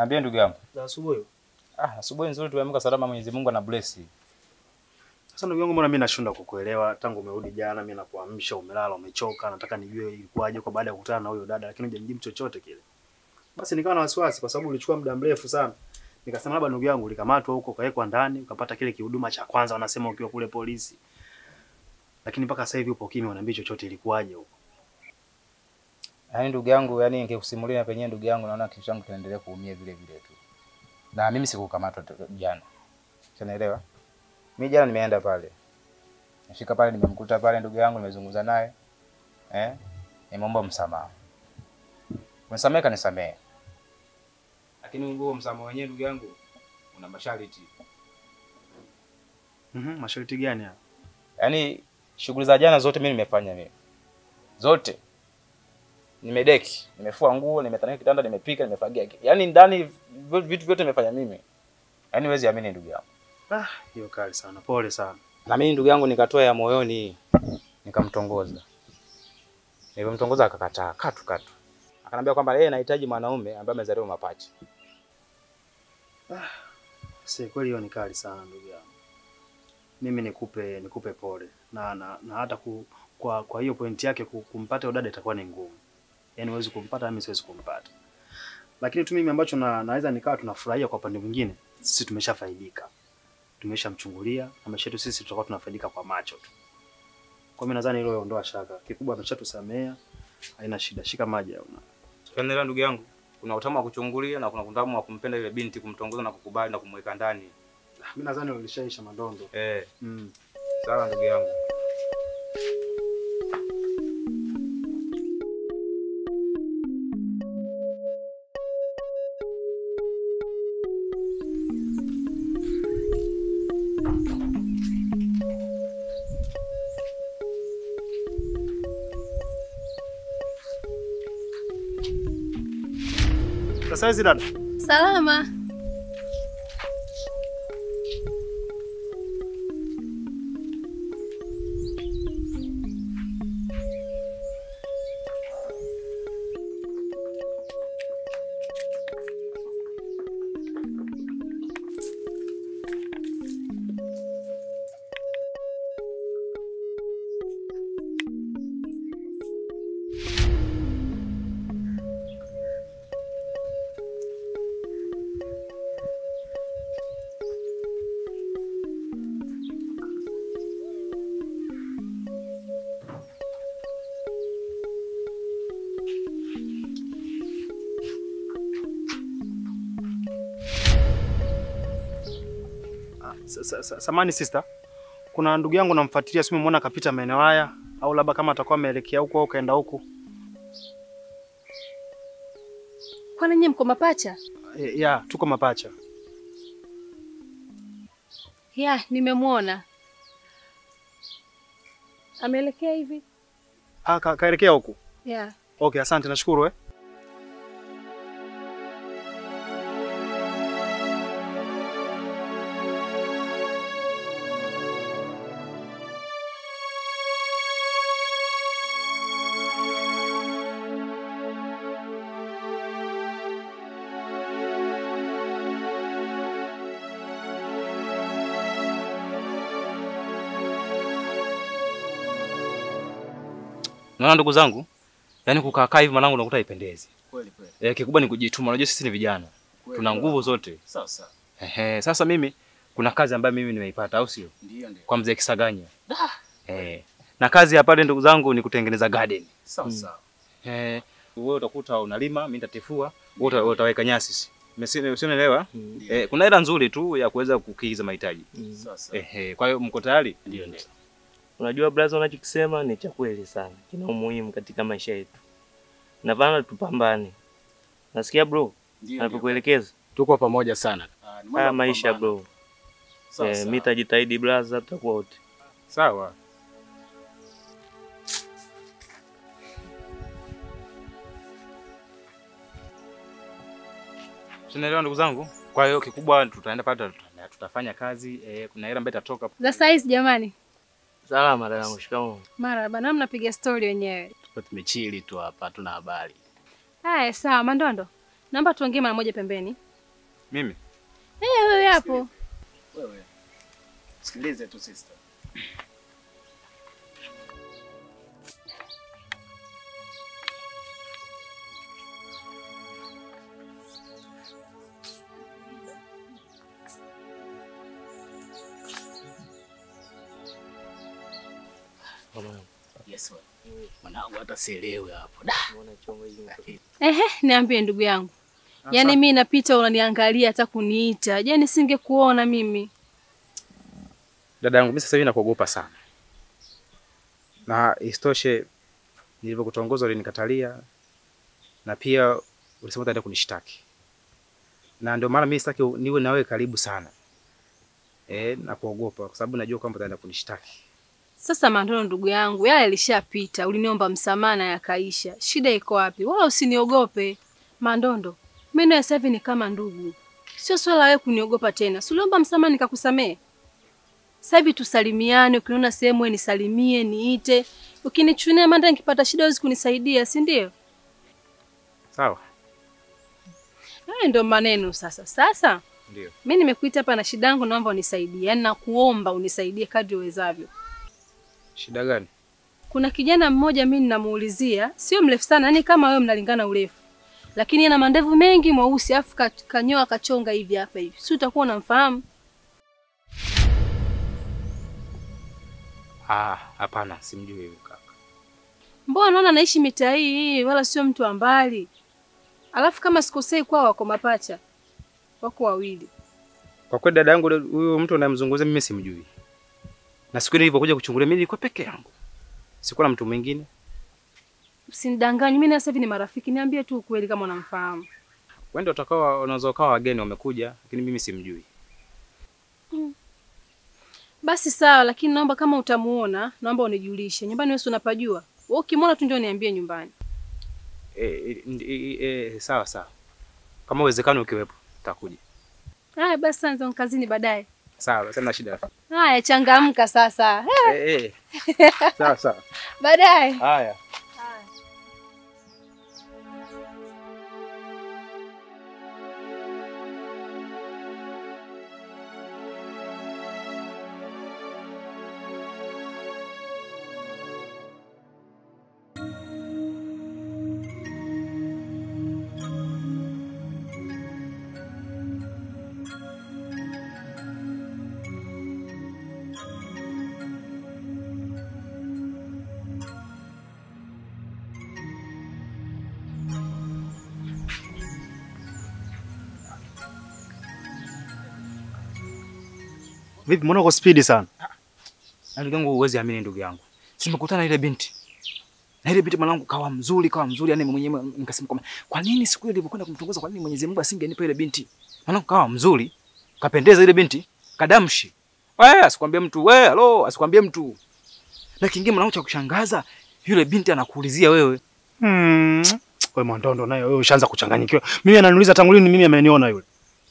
Niambie ndugu yangu. Za asubuhi. Ah, asubuhi nzuri tumeamka salama, Mwenyezi Mungu ana bless. Sasa ndugu yangu, mbona mimi nashindwa kukuelewa tangu umerudi jana, mimi nakuamsha umelala umechoka, nataka nijue ilikuwaje kwa baada ya kukutana na huyo dada, lakini hujanijibu chochote kile. Basi nikawa na wasiwasi kwa sababu ulichukua muda mrefu sana. Nikasema labda ndugu yangu ulikamatwa huko ukawekwa ndani ukapata kile kihuduma cha kwanza wanasema ukiwa kule polisi. Lakini mpaka sasa hivi upo kimya, unaambia chochote ilikuwaje huko. Yaani ndugu yangu, yani ningekusimulia na penyewe ndugu yangu, naona kichwa changu kinaendelea kuumia vile vile tu. Na mimi sikukamatwa t- jana. Unaelewa? Mimi jana nimeenda pale. Nifika pale nimemkuta pale ndugu yangu, nimezungumza naye. Eh? Nimeomba msamaha. Msamehe kanisamehe. Lakini huo msamaha wenyewe ndugu yangu una masharti. Mhm, masharti gani haya? Yaani shughuli za jana zote mimi nimefanya mimi. Zote. Nimedeki, nimefua nguo, nimetandika kitanda, nimepika, nimefagia. Yaani ndani vi- vitu vyote nimefanya mimi. Yaani huwezi amini ndugu yangu. Ah, hiyo kali sana. Pole sana. Na mimi ndugu yangu nikatoa ya moyoni nikamtongoza. Nilipomtongoza akakataa katu katu. Akanambia kwamba yeye anahitaji mwanaume ambaye amezaliwa mapacha. Si kweli hiyo ni kali sana ndugu yangu. Mimi nikupe nikupe pole na na, na hata ku, kwa kwa hiyo pointi yake ku- kumpata udada itakuwa ni ngumu. Yaani huwezi kumpata, mimi siwezi kumpata. Lakini tu mimi ambacho na, naweza nikawa tunafurahia kwa upande mwingine, sisi tumeshafaidika. Tumeshamchungulia na maisha yetu sisi tutakuwa tunafaidika kwa macho tu. Kwa mimi nadhani hilo ondoa shaka. Kikubwa ameshatusamea, haina shida. Shika maji au na. Tuendelea ndugu yangu. Kuna utamu wa kuchungulia na kuna utamu wa kumpenda ile binti, kumtongoza na kukubali na kumweka ndani. Mimi nadhani ulishaisha madondo. Eh, Mm. sawa ndugu yangu. Sasa hizi dada. Salama. Sa- sa- sa- Samani sister, kuna ndugu yangu namfuatilia, simu muona kapita maeneo haya, au labda kama atakuwa ameelekea huko au kaenda huko. Kwani nyie mko mapacha? E, ya tuko mapacha. Ya, nimemwona. Ameelekea hivi? Ah, ka, kaelekea huko. Ya. Okay, asante, nashukuru eh. Naona ndugu zangu, yaani kukaa kaa hivi mwanangu unakuta haipendezi. Kweli kweli. Eh, kikubwa ni kujituma. Unajua sisi ni vijana. Tuna nguvu zote. Sawa sawa. Ehe, sasa mimi kuna kazi ambayo mimi nimeipata au sio? Ndio ndio. Kwa mzee Kisaganya. Eh. Na kazi ya pale ndugu zangu ni kutengeneza garden. Sawa sawa. Eh, wewe utakuta unalima, mimi nitatifua, wewe uta- utaweka nyasi. si. Umesi- Usionielewa? Eh, kuna hela nzuri tu ya kuweza kukidhi mahitaji. Sawa sawa. Ehe, kwa hiyo mko tayari? Ndio ndio. Unajua brother, unachokisema ni cha kweli sana, kina umuhimu katika maisha yetu, na bana tupambane. Nasikia bro Ndio. anapokuelekeza Tuko pamoja sana. Ah, ni mambo ya haya maisha kupambana. bro. Sawa Eh, sawa. mimi tajitahidi brother, tutakuwa wote. Sawa. Tunaelewa ndugu zangu. Kwa hiyo kikubwa tutaenda pale tuta- tutafanya kazi eh, kuna hela ambayo itatoka. Za saizi jamani. Salama dadangu, shikamoo. Marahaba, na mnapiga stori wenyewe. Tuko tumechili tu hapa, tuna habari. Haya, sawa. Mandondo, naomba tuongee mara moja pembeni. Mimi Eh, wewe hapo. Wewe sikilize tu sister. Mama, Yes wewe. Mwanangu hata sielewi hapo. Da. mbona chongo hii imetoka? Ehe, niambie ndugu yangu. Yaani mimi napita unaniangalia hata kuniita. Je, nisingekuona mimi? dada yangu, mimi sasa hivi nakuogopa sana, na isitoshe nilivyokutongoza ulinikatalia, na pia ulisema utaenda kunishtaki, na ndio maana mimi sitaki niwe na wewe karibu sana eh, na kuogopa kwa sababu najua kwamba utaenda kunishtaki. Sasa Mandondo ndugu yangu, yale yalishapita. Uliniomba msamaha na yakaisha. Shida iko wapi? Wala usiniogope. Mandondo, mimi na sasa hivi ni kama ndugu. Sio swala wewe kuniogopa tena. Si uliomba msamaha nikakusamehe? Sasa hivi tusalimiane, ukiniona sehemu wewe nisalimie, niite. Ukinichunia manda nikipata shida huwezi kunisaidia, si ndio? Sawa, Hayo ndio maneno sasa. Sasa ndio. mimi nimekuita hapa na shida yangu, naomba unisaidie. Yaani nakuomba unisaidie kadri uwezavyo. Shida gani? Kuna kijana mmoja mimi ninamuulizia, sio mrefu sana, yani kama wewe mnalingana urefu. Lakini ana mandevu mengi mweusi, afu ka- kanyoa kachonga hivi hapa hivi. Si utakuwa unamfahamu? Ah, hapana, simjui huyu kaka. Mbona naona anaishi mitaa hii hii, wala sio mtu wa mbali. Alafu kama sikosei kwao wako mapacha. Wako wawili. Kwa kweli dada yangu, huyu mtu unayemzungumzia mimi simjui, na siku ile nilipokuja kuchungulia mimi nilikuwa peke yangu, sikuwa na mtu mwingine. Usinidanganye, mimi na sasa hivi ni marafiki. Niambie tu ukweli kama unamfahamu. Wende watakao wanaweza wakawa wageni wamekuja, lakini mimi simjui. Basi sawa, lakini naomba kama utamuona, naomba unijulishe. Nyumbani wewe si unapajua? Wewe ukimwona tu ndio niambie nyumbani. E, e, e, e, sawa sawa, kama uwezekano ukiwepo takuja. Haya basi, sasa ndio kazini baadaye. Sawa, sina shida. Haya, changamka sasa. Eh, eh. Sawa sawa. Baadaye. Haya. Vipi, mbona uko spidi sana? Na ndugu yangu huwezi amini ndugu yangu. Tumekutana na ile binti. Na ile binti mwanangu kawa mzuri, kawa mzuri yani mwenyewe nikasema kwamba kwa nini siku ile nilipokwenda kumtongoza kwa nini Mwenyezi Mungu asingenipa ile binti? Mwanangu kawa mzuri, kapendeza ile binti, kadamshi. Wewe asikwambie mtu, wewe halo, asikwambie mtu. Na kingine mwanangu cha kushangaza, yule binti anakuulizia wewe. Hmm. Wewe Mwandondo naye wewe ushaanza kuchanganyikiwa. Mimi ananiuliza tangu lini mimi ameniona yule.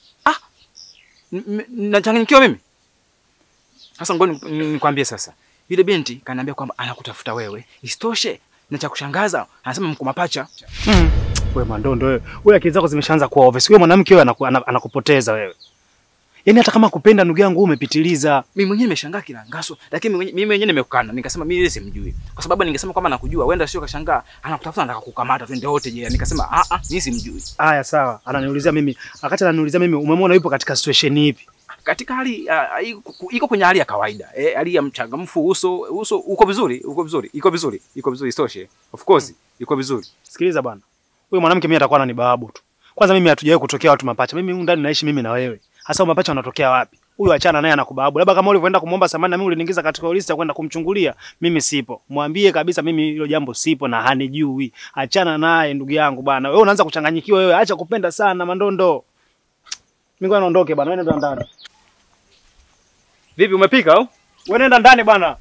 N- m- Nachanganyikiwa mimi. Sasa ngoja ni- ni- nikwambie sasa. Yule binti kaniambia kwamba anakutafuta wewe. Isitoshe, na cha kushangaza, anasema mko mapacha. Hmm. Wewe Mwandondo wewe. Wewe akili zako zimeshaanza kuwa obvious. Wewe mwanamke wewe anaku, ana- anakupoteza wewe. Yaani hata kama kupenda ndugu yangu wewe umepitiliza. Mimi mwenyewe nimeshangaa kila ngaso, lakini mimi mwenyewe- mimi mwenyewe nimekana. Nikasema mimi ile simjui. Kwa sababu ningesema kwamba nakujua, wenda sio kashangaa, anakutafuta anataka kukamata twende wote je. Nikasema a a, mimi simjui. Haya sawa. Ananiulizia mimi. Wakati ananiulizia mimi umemwona yupo katika situation ipi? Katika hali ah, iko iko kwenye hali ya kawaida. Eh, hali ya mchangamfu, uso uso uko vizuri, uko vizuri, iko vizuri, iko vizuri isitoshe. Of course, iko vizuri. Sikiliza bwana. Huyu mwanamke mimi atakuwa ananibahabu tu. Kwanza mimi hatujawahi kutokea watu mapacha. Mimi humu ndani naishi mimi na wewe. Hasa mapacha wanatokea wapi? Huyu achana naye anakubahabu. Labda kama ulivyoenda kumwomba samani na mimi uliniingiza katika list ya kwenda kumchungulia, mimi sipo. Mwambie kabisa mimi hilo jambo sipo na hanijui. Achana naye ndugu yangu bwana. Wewe unaanza kuchanganyikiwa wewe. Acha kupenda sana Mandondo. Mimi ngoja naondoke bwana. Wewe nenda ndani. Vipi umepika au? Wewe nenda ndani bwana.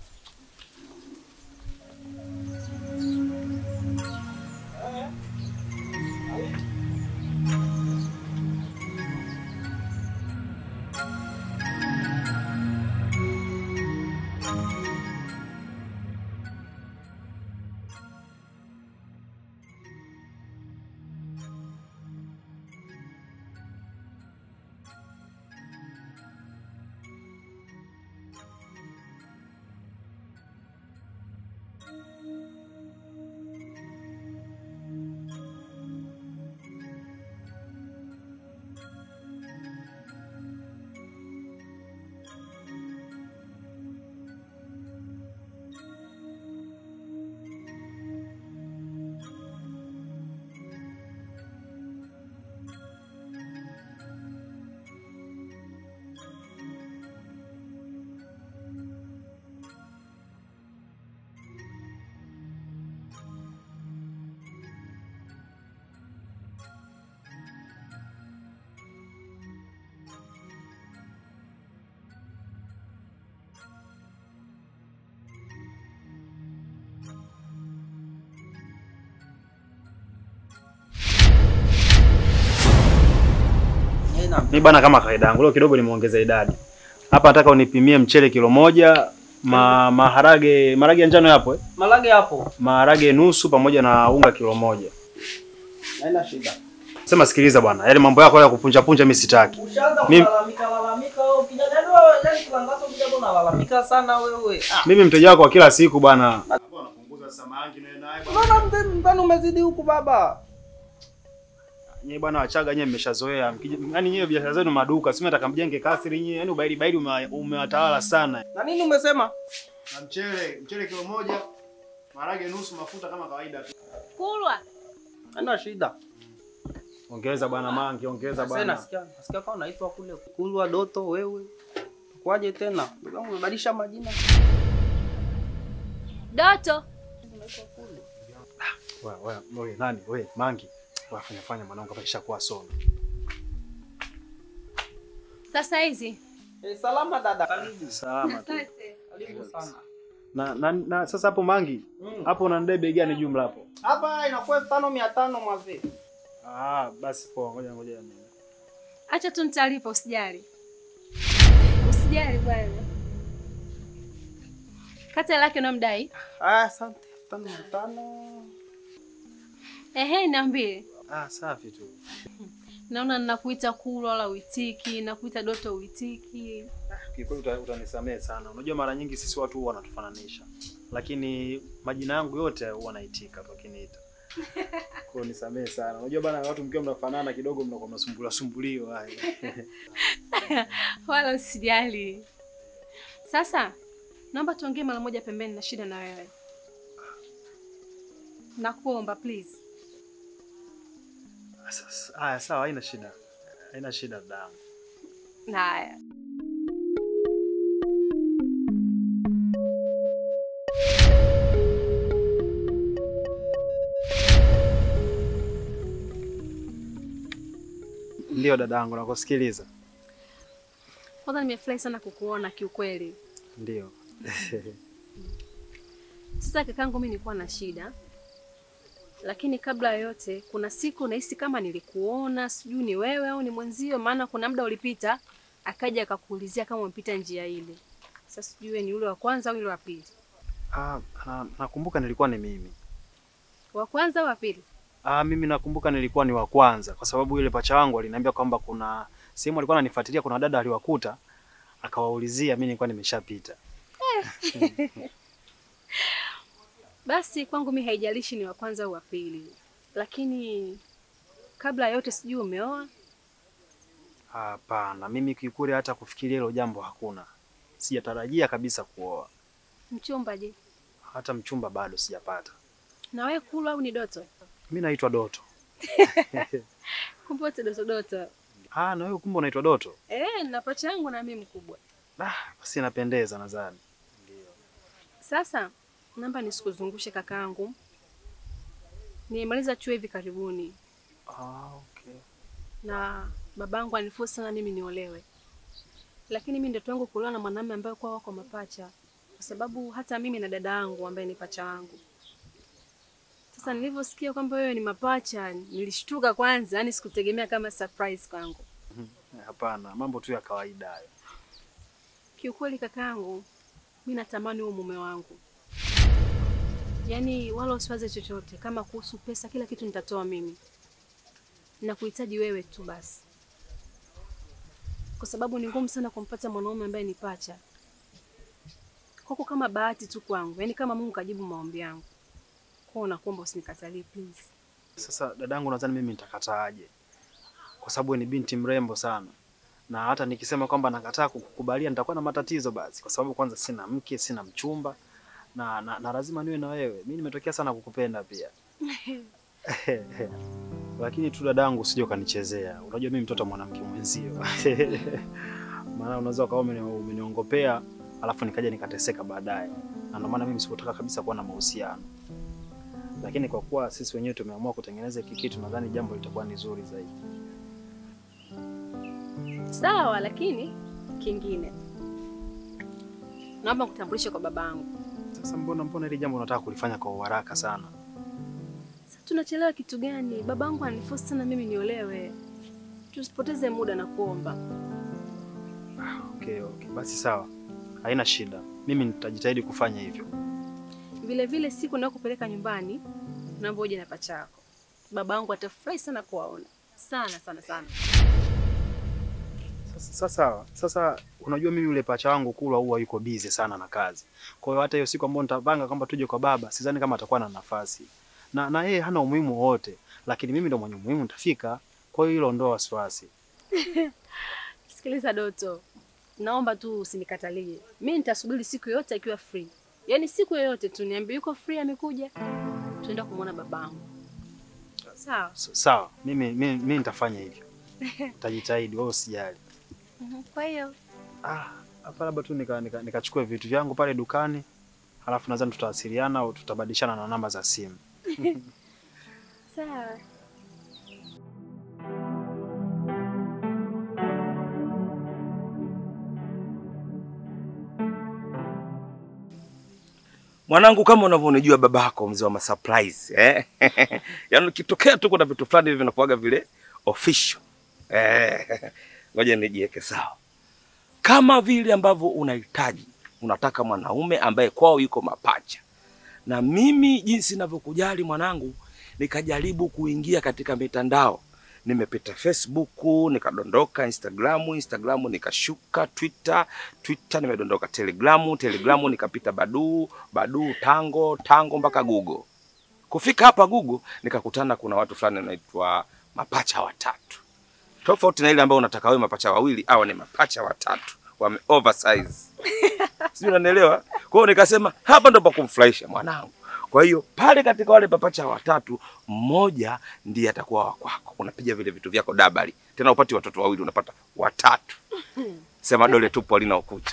Mimi bana, kama kawaida yangu leo kidogo nimeongeza idadi hapa. Nataka unipimie mchele kilo moja, ma, maharage maharage ya njano yapo eh? Malage hapo. maharage nusu pamoja na unga kilo moja. Haina shida. Sema sikiliza bwana, yale mambo yako ya kupunja punja mimi sitaki. Ushaanza Mimi- kulalamika lalamika wewe kijana wewe yani kilangazo kijana unalalamika sana wewe. Ah. Mimi mteja wako wa kila siku bwana. Unaona mzee mzani umezidi huku baba. Nyie bwana Wachaga nyie mmeshazoea. Mkija- Yaani nyie biashara zenu maduka, si nataka mjenge kasri nyie, yaani ubaili baili ume- umewatawala sana. Na nini umesema? Na mchele, mchele kilo moja, maharage nusu, mafuta kama kawaida tu. Kulwa. Haina shida. Ongeza bwana Mangi, ongeza Sasa bwana. nasikia nasikia kama unaitwa kule Kulwa Doto wewe. Kwaje tena? Ndugu yangu umebadilisha majina. Doto. Wewe wewe wewe nani? Wewe Mangi. Wafanya fanya mwanangu hapa kishakuwa sono. Sasa hizi. Eh, salama dada. Karibu. Salama tu. Karibu sana. Na, na, na sasa hapo Mangi, Mm. hapo unanidai bei gani jumla hapo? Hapa inakuwa elfu tano mia tano mwazee. Ah, basi poa, ngoja ngoja. Acha tu nitalipa usijali. Usijali bwana. Kata lake unamdai? Ah, asante. Elfu tano mia tano. Ehe, niambie. Ah, safi tu. Naona ninakuita Kulwa wala uitiki, nakuita Doto uitiki. Kikweli uta- utanisamehe sana. Unajua mara nyingi sisi watu huwa wanatufananisha. Lakini majina yangu yote huwa naitika tu akiniita. Kwa hiyo nisamehe sana. Unajua bana watu mkiwa mnafanana kidogo mnakuwa mnasumbuliwa sumbuliwa haya. Wala usijali. Sasa naomba tuongee mara moja pembeni na shida na wewe. Nakuomba please. Sasa haya sawa, haina shida. Haina shida dadangu. Haya. Ndio dadangu nakusikiliza. Kwanza nimefurahi sana kukuona kiukweli. Ndio. Sasa kakangu, mimi nilikuwa na shida, lakini kabla ya yote, kuna siku nahisi kama nilikuona, sijui ni wewe au ni mwenzio, maana kuna muda ulipita akaja akakuulizia kama umepita njia ile. Sasa sijui ni ule wa kwanza au yule wa pili. Ah, na, nakumbuka nilikuwa ni mimi. Wa kwanza au wa pili? Ah, mimi nakumbuka nilikuwa ni wa kwanza kwa sababu yule pacha wangu aliniambia kwamba kuna sehemu alikuwa ananifuatilia, kuna dada aliwakuta akawaulizia, mimi nilikuwa nimeshapita. Basi kwangu mimi haijalishi ni wa kwanza au wa pili, lakini kabla ya yote, sijui umeoa? Hapana, mimi kiukweli hata kufikiria hilo jambo hakuna. Sijatarajia kabisa kuoa, Mchumba je? hata mchumba bado sijapata. Na wewe Kulwa au ni Doto? Mimi naitwa Doto. Kumbe wote Doto Doto. Ah, na wewe kumbe unaitwa Doto? Eh, na pacha yangu na mimi mkubwa. Ah, basi inapendeza nadhani. Sasa naomba nisikuzungushe kakaangu. Nimemaliza chuo hivi karibuni Ah, okay. na babangu anifusa sana mimi niolewe, lakini mimi ndoto yangu kuolewa na mwanamume ambaye kwa wako mapacha, kwa sababu hata mimi na dada yangu ambaye ni pacha wangu. Sasa nilivyosikia kwamba wewe ni mapacha, nilishtuka kwanza, yani sikutegemea kama surprise kwangu. Hapana, mambo tu ya kawaida hayo. Kiukweli kakaangu, mi natamani huo mume wangu, yaani wala usiwaze chochote. Kama kuhusu pesa, kila kitu nitatoa mimi, nakuhitaji wewe tu basi, kwa sababu ni ngumu sana kumpata mwanaume ambaye ni pacha. Kwako kama bahati tu kwangu, yaani kama Mungu kajibu maombi yangu. Kwa nakuomba usinikatalie please. Sasa dadangu, nadhani mimi nitakataaje? Kwa sababu wewe ni binti mrembo sana, na hata nikisema kwamba nakataa kukubalia nitakuwa na matatizo basi, kwa sababu kwanza sina mke, sina mchumba na, na, na lazima niwe na wewe. Mimi nimetokea sana kukupenda pia lakini tu dadangu, usije ukanichezea. Unajua mimi mtoto wa mwanamke mwenzio maana unaweza ukawa umeni- umeniongopea alafu nikaja nikateseka baadaye, na ndio maana mimi sikutaka kabisa kuwa na mahusiano lakini kwa kuwa sisi wenyewe tumeamua kutengeneza hiki kitu, nadhani jambo litakuwa ni zuri zaidi. Sawa, lakini kingine, naomba kutambulisha kwa babangu. Sasa mbona mbona hili jambo unataka kulifanya kwa uharaka sana? Sasa tunachelewa kitu gani? Babangu ananiforce sana mimi niolewe. tusipoteze muda na kuomba. Okay, okay. Basi sawa, haina shida. Mimi nitajitahidi kufanya hivyo. Vile vile siku nakupeleka nyumbani, naomba uje na pacha yako. Baba yangu atafurahi sana kuwaona, sana sana sana. Sasa, sasa, sasa unajua mimi yule pacha wangu Kulwa huwa yuko busy sana na kazi. Kwa hiyo hata hiyo siku ambayo nitapanga kwamba tuje kwa baba, sidhani kama atakuwa na nafasi. Na na yeye hana umuhimu wote, lakini mimi ndo mwenye umuhimu nitafika. Kwa hiyo hilo ondoa wasiwasi. Sikiliza Doto, naomba tu usinikatalie. Mimi nitasubiri siku yoyote akiwa free, yaani siku yoyote tu niambie yuko free, amekuja, tuenda kumwona babangu. Sawa. S- Sawa, mimi mimi, mimi nitafanya hivyo. Nitajitahidi, wewe usijali. Mhm, Kwa hiyo Ah, hapa labda tu nika nika- nikachukue vitu vyangu pale dukani. Halafu nadhani tutawasiliana au tutabadilishana na namba za simu. sawa. Mwanangu, kama unavyonijua babako mzee wa masurprise eh? Yaani ukitokea tu kuna vitu fulani hivi vinakuwaga vile official eh. Ngoja nijiweke sawa, kama vile ambavyo unahitaji, unataka mwanaume ambaye kwao yuko mapacha, na mimi jinsi ninavyokujali mwanangu, nikajaribu kuingia katika mitandao nimepita Facebook, nikadondoka Instagramu, Instagramu nikashuka Twitter, Twitter nimedondoka Telegramu, Telegramu nikapita Baduu, Baduu Tango, Tango mpaka Google. Kufika hapa Google nikakutana kuna watu fulani wanaitwa mapacha watatu. Tofauti na ile ambayo unataka wewe mapacha wawili, hawa ni mapacha watatu. Wame oversize. Sijui unanielewa? Kwa hiyo nikasema hapa ndo pa kumfurahisha mwanangu. Kwa hiyo pale katika wale papacha watatu, mmoja ndiye atakuwa wa kwako. Unapiga vile vitu vyako dabali, tena upati watoto wawili, unapata watatu. Sema dole tupo halina ukucha.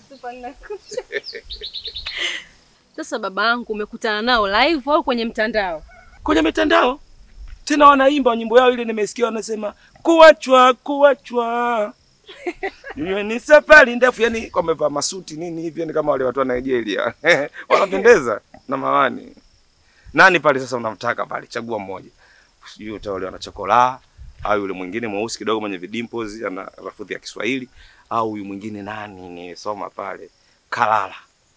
Sasa baba yangu umekutana nao live au kwenye mtandao? Kwenye mitandao tena wanaimba nyimbo yao ile, nimesikia wanasema kuachwa kuachwa Iwe ni safari ndefu, yani wamevaa masuti nini hivi, yani kama wale watu wa Nigeria wanapendeza na mawani. Nani pale sasa unamtaka pale? Chagua mmoja, sijui utaolewa na chokola au yule mwingine mweusi kidogo mwenye vidimples ana lafudhi ya Kiswahili au huyu mwingine nani nisoma pale Kalala.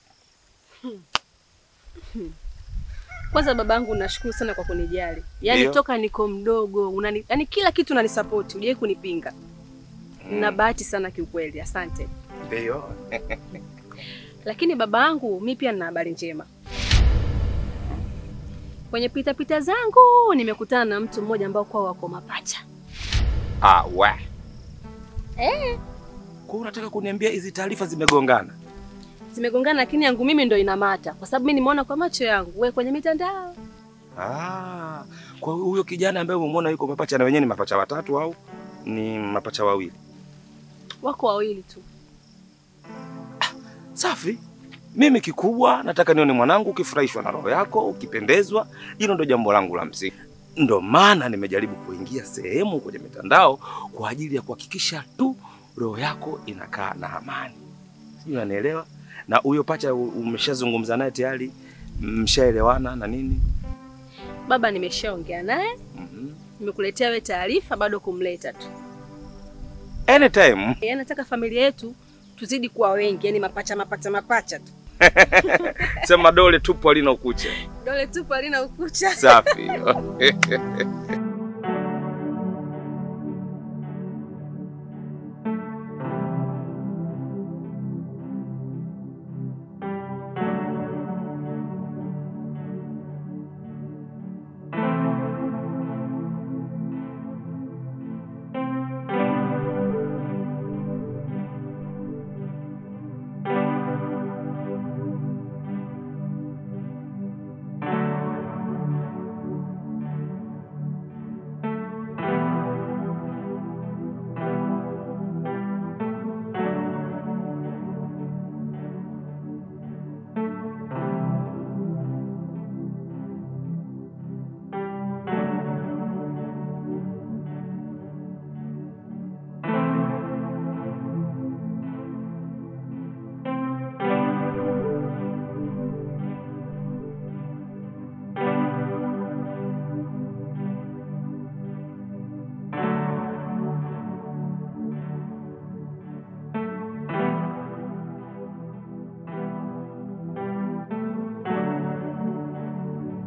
Kwanza babangu, nashukuru sana kwa kunijali. Yaani Ndio. toka niko mdogo unani, yaani kila kitu unanisapoti, hujai kunipinga. Na bahati sana kiukweli, asante. Ndio. Lakini baba yangu, mi pia nina habari njema. Kwenye pita pita zangu nimekutana na mtu mmoja ambao kwao wako mapacha. Ah, we. Eh, Kwa unataka kuniambia hizi taarifa zimegongana? zimegongana lakini yangu mimi ndo inamata kwa sababu mimi nimeona kwa macho yangu, we kwenye mitandao. Ah, kwa hiyo huyo kijana ambaye umemwona yuko mapacha na wenyewe ni mapacha watatu au ni mapacha wawili? Wako wawili tu. Safi. Mimi kikubwa nataka nione mwanangu ukifurahishwa na roho yako, ukipendezwa. Hilo ndo jambo langu la msingi. Ndo maana nimejaribu kuingia sehemu kwenye mitandao kwa ajili ya kuhakikisha tu roho yako inakaa na amani. Sijui unanielewa? Na huyo pacha u- umeshazungumza naye tayari, mshaelewana na nini? Baba nimeshaongea naye, Mhm. nimekuletea we taarifa, bado kumleta tu. Anytime. Yaani nataka familia yetu tuzidi kuwa wengi, yani mapacha mapacha mapacha tu. Sema dole tupo halina ukucha. Dole tupo halina ukucha. Safi.